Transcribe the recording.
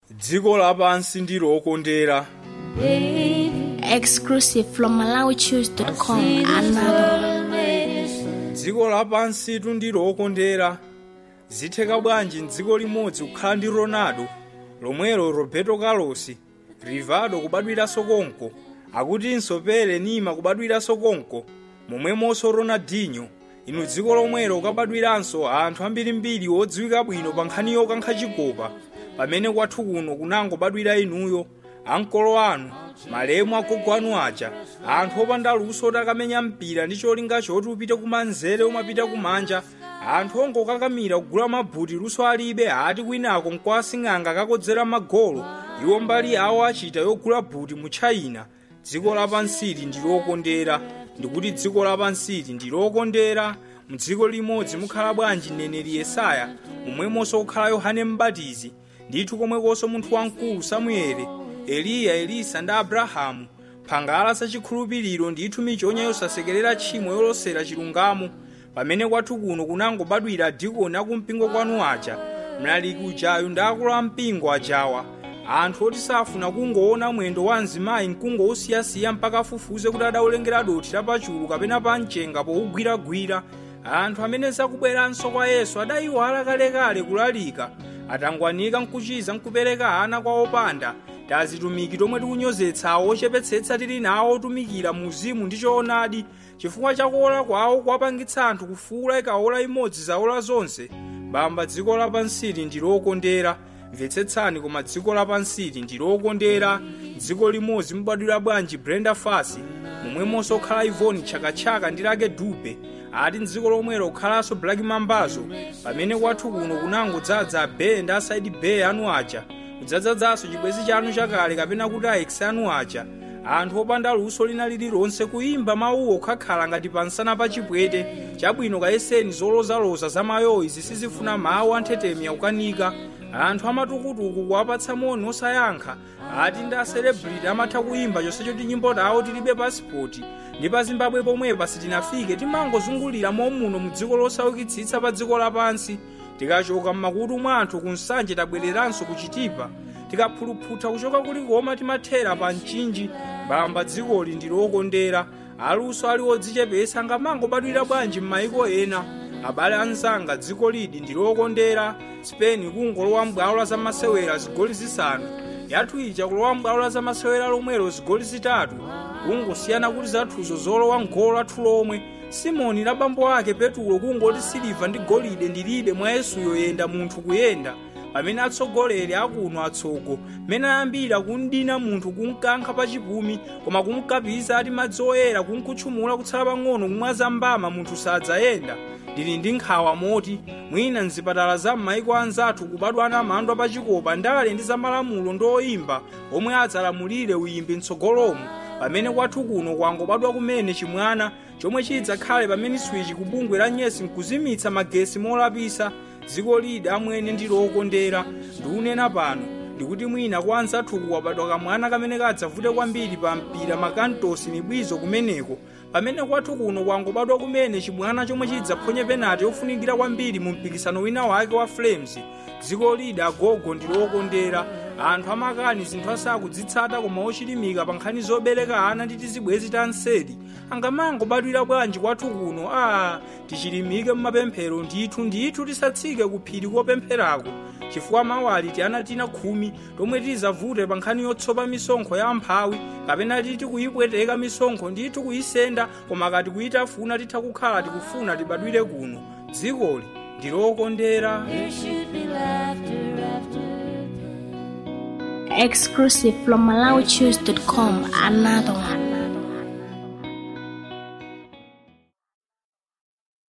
dziko lapansi ndi lokondera Exclusive from MalawiChoose.com. Another one. dziko lapansitu ndi lokondera zitheka bwanji mdziko limodzi kukhala ndi ronaldo lomwelo roberto carlos rivaldo kubadwiranso konko akutinso pele nima kubadwiranso konko momwemonso ronaldinho inu dziko lomwelo ukabadwiranso anthu ambirimbiri odziwika bwino pa nkhani yokankha chikopa pamene kwathu kuno kunangobadwira inuyo ankolo anu malemu agogo anu aja anthu opanda luso oti akamenya mpira ndi cholinga choti upite kumanzere umapita kumanja anthu ongokakamira kugula mabuti luso alibe ati kwinako nkwasing'anga kakodzera magolo iwo mbali awo achita yogula buti mu china dziko lapansili ndi lokondera ndikuti dziko lapansili ndi lokondera mdziko limodzi mukhala bwanji mneneri yesaya momwemonso kukhala yohane mbatizi ndithu komwekonso munthu wamkulu samuele eliya elisa ndi abrahamu phangala zachikhulupiriro ndithu michonya yosasekerera tchimo yolosera chilungamo pamene kwathu kuno kunangobadwira adikoni akumpingo kwanu aja mlaliki ujayu ndi akulu ampingo ajawa anthu oti safuna kungoona mwendo wa mzimayi mkungowusiyasiya mpaka afufuze kuti adawulengera dothi lapachulu kapena pa mchenga powugwiragwira anthu amene zakubweranso kwa yesu adayiwala kalekale kulalika atangwanika nkuchiza nkupereka ana kwa opanda tazitumiki tomwe tikunyozetsa awo ochepetsetsa tili nawo otumikira mu uzimu ndi choonadi chifukwa chakuola kwawo kuwapangitsa anthu kufuula ikaola imodzi zaola zonse bamba dziko lapansili ndi lokondera mvetsetsani koma dziko lapansili ndi lokondera dziko limodzi mubadwira bwanji brenda fasi momwemonso okhala ivoni tchakatchaka ndi lake dupe ati mdziko lomwelo kukhalanso black mambazo pamene kwathu kuno kunangodzaza abeye ndi asaidi beye anu aja kudzadzadzanso chibwezi chanu chakale kapena kuti aekisi anu aja anthu opanda luso lina lililonse kuyimba mawuwo kukhala ngati pansana pa chipwete chabwino kayeseni zolozaloza za mayoyi zisizifuna mawu anthetemya kukanika anthu amatukutuku kuwapatsa moni osayankha ati ndi aselebrity amatha kuyimba chonsecho ti nyimbo tawo tilibe pasipoti ndi pa zimbabwe pomwepa sitinafike timangozungulira momuno mu dziko losaukitsitsa pa dziko lapansi tikachoka m'makutu mwa anthu ku nsanje tabwereranso ku chitipa tikaphuluphutha kuchoka kulikoma timathera pa mchinji mbamba dzikoli ndi lokondera aluso ali odzichepetsa ngamangobadwira bwanji m'mayiko ena abale anzanga dziko lidi ndi lokondera spain kungolowa m'bwalo la zamasewera zigoli zisanu yathu ija kulowa m'bwalo la zamasewera lomwelo zigoli zitatu kungosiyana kuti zathuzo zolowa mgolo lathu lomwe simoni la bambo ake petulo kungoti siliva ndi golide ndilibe mwa yesuyo yenda munthu kuyenda pamene atsogoleri akuno atsogo mmene ayambira kundina munthu kunkankha pa chipumi koma kunkapiza ati madzi oyera kunkutchumula kutsala pang'ono kumwaza mbama munthu sadzayenda ndili ndi nkhawa moti mwina mzipatala za m'mayiko anzathu kubadwa ana amandu apachikopa ndale ndi zamalamulo ndi oyimba omwe adzalamulire uyimbi mtsogolomo pamene kwathu kuno kwangobadwa kumene chimwana chomwe chidzakhale pamene swichi kubungwe la nyesi nkuzimitsa magesi molapisa dziko lidi amwene ndi lokondera ndikunena pano ndikuti mwina kwa anzathuku wabadwa kamwana kamene kadzavute kwambiri pa mpira makantosi mibwizo kumeneko pamene kwathu kuno kwangobadwa kumene chimwana chomwe chidzaphonye penati yofunikira kwambiri mu mpikisano wina wake wa flames dziko lidi agogo ndi lokondera anthu amakani zinthu asakudzitsata koma ochilimika pa nkhani zobereka ana ndi tizibwezi ta nsedi angamangobadwira bwanji kwathu kuno a tichilimike mmapemphero ndithu ndithu tisatsike ku phiri kopempherako chifukwa mawali ti ana tina khumi tomwe tizavute pa nkhani yotsopa misonkho ya amphawi kapena titi kuyipweteka misonkho ndithu kuyisenda koma kati kuyitafuna titha kukhala tikufuna tibadwire kuno dzikoli ndi lokondera Exclusive from MalawiChoose.com. Another one.